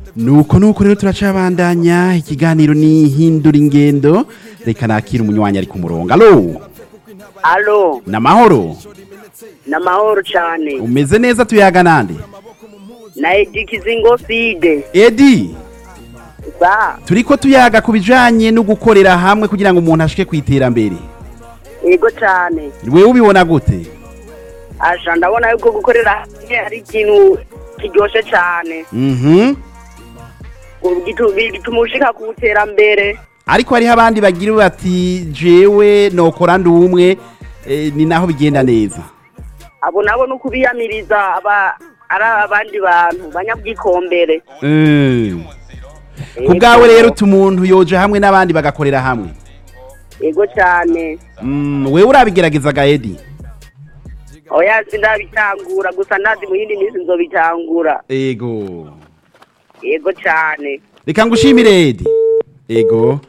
nuko nuko rero turacabandanya ikiganiro ni hindura ingendo reka nakira umunywanyi ari ku murongo alo alo namahoro ni amahoro cyane umeze neza tuyaga nande na edi kizingo fide edi ba turiko tuyaga ku bijanye no gukorera hamwe kugira ngo umuntu ashike ku iterambere yego cyane wewe ubibona gute asha ndabona yuko gukorera hamwe ari ikintu kiryoshye cyane mhm Gitu- bituma ushika ku iterambere ariko hariho abandi bagira bati jewe nokora ndi umwe eh, ni naho bigenda neza abo nabo ni ukubiyamiriza aba ari abandi bantu banyabwikombere Eh. ku bwawe rero utu umuntu yoja hamwe n'abandi bagakorera hamwe yego cyane Mm, wewe urabigerageza gaedi oya sindabitangura gusa ndazi mu yindi minsi nzobitangura ego yego cyane reka ngushimire edi ego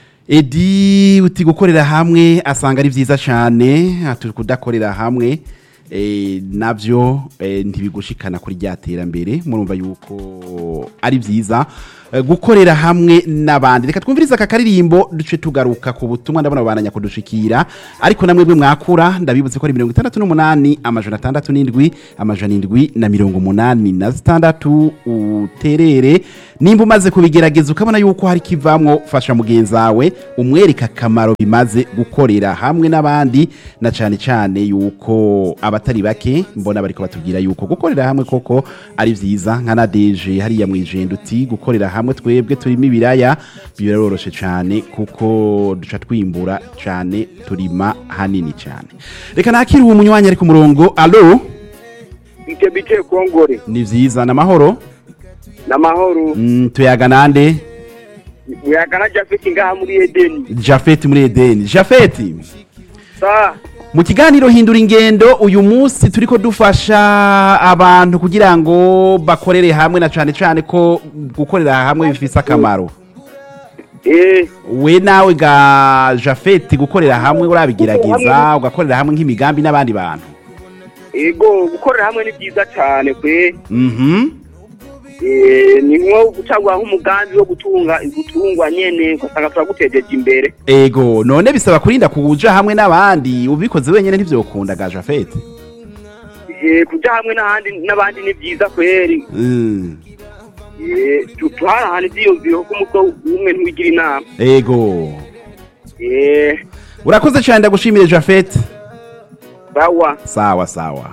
edi uti gukorera hamwe asanga ari byiza cyane ati kudakorera hamwe eh, nabyo eh, ntibigushikana kuri rya terambere murumva yuko ari byiza Eh, gukorera hamwe n'abandi reka twumvirize aka karirimbo duce tugaruka ku butumwa ndabona babananya kudushikira ariko namwe bwe mwakura ndabibutse ko ari mirongo itandatu n'umunani amajana atandatu n'indwi amajana indwi na mirongo umunani na zitandatu uterere nimba umaze kubigerageza ukabona yuko hari kivamwo fasha mugenzi wawe umwereka akamaro bimaze gukorera hamwe n'abandi na cyane cyane yuko abatari bake mbona bariko batubwira yuko gukorera hamwe koko ari vyiza nka nadeje hariya mwijenda uti gukorera hamwe twebwe turimo ibiraya biroroshe cyane kuko duca twimbura cyane turima hanini cyane reka nakiri uwo munywanyi ari ku murongo alo bite bite kongore ni vyiza namahoro n'amahoro mm, tuyaga nande uyagana jafeti ngaha muri edeni jafeti muri edeni jafeti sa mu kiganiro hindura ingendo uyu munsi turiko dufasha abantu kugira ngo bakorere hamwe na cane cane ko gukorera hamwe bifise akamaro eh we nawe ga jafeti gukorera hamwe urabigerageza ugakorera hamwe nk'imigambi n'abandi bantu ego gukorera hamwe ni byiza cyane kwe mhm Eh, ni nko gucagura nk'umugambi wo gutunga gutungwa nyene ugasanga turagutejeje imbere ego none bisaba kurinda kuja hamwe n'abandi ubikoze wenyene ntivyokunda ga jafeti Eh, kuja hamwe n'ahandi n'abandi ni byiza kweri Mm, Eh, tu- tuhanahana ivyiyumviro ko umutwe umwe ntiwigira inama ego Eh, urakoze cane ndagushimire jafeti bawa sawa sawa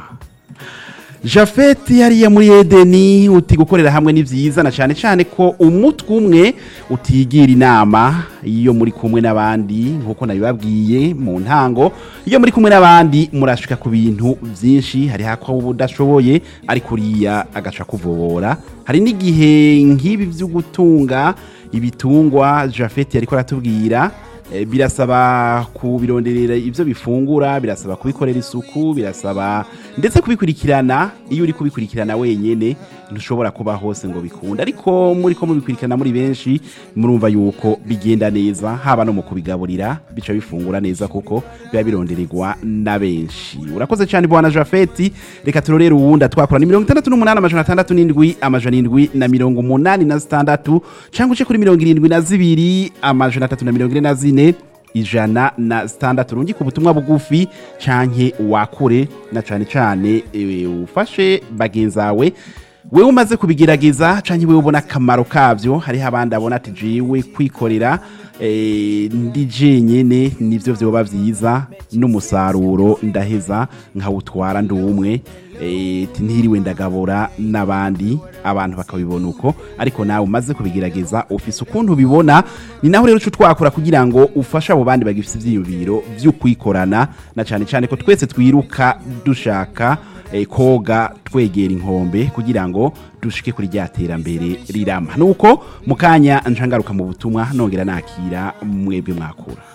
jafeti hariya muri edeni uti gukorera hamwe ni byiza na cyane cyane ko umutwe umwe utigira inama iyo muri kumwe n'abandi nk'uko nabibabwiye mu ntango iyo muri kumwe n'abandi murashika ku bintu byinshi hari hako uba udashoboye ariko uriya agaca kuvobora hari n'igihe nk'ibi byo gutunga ibitungwa jafeti ariko aratubwira Eh, birasaba kubironderera ibyo bifungura birasaba kubikorera isuku birasaba ndetse kubikurikirana iyo uri kubikurikirana wenyene ntushobora kuba hose ngo bikunde ariko muri ko mubikurikirana muri benshi murumva yuko bigenda neza haba no mu kubigaburira bica bifungura neza kuko biba birondererwa na benshi urakoze cyane bwana jafeti reka turorere uwundi twakora ni mirongo itandatu n'umunani amajana atandatu n'indwi amajana indwi na mirongo umunani na zitandatu cyangwa uce kuri mirongo irindwi na zibiri amajana atatu na mirongo ine na zine ijana na zitandatu rungika ubutumwa bugufi canke wakure na cane cane eh, ufashe bagenzi bawe wewe umaze kubigerageza canke wewe ubona akamaro kavyo hariho abandi abona ati jewe kwikorera eh, ndi jenyene nivyo vyoba vyiza n'umusaruro ndaheza nkawutwara ndi umwe eh, ti ntiriwe ndagabura n'abandi abantu bakabibona uko ariko nawe umaze kubigerageza ufise ukuntu ubibona ni naho rero uca twakora kugira ngo ufashe abo bandi bagifise ivyiyumviro vyo kwikorana na cane cane ko twese twiruka dushaka eh, koga twegera inkombe kugira ngo dushike kuri rya terambere rirama nuko mu kanya ncangaruka mu butumwa nongera nakira mwebwe mwakura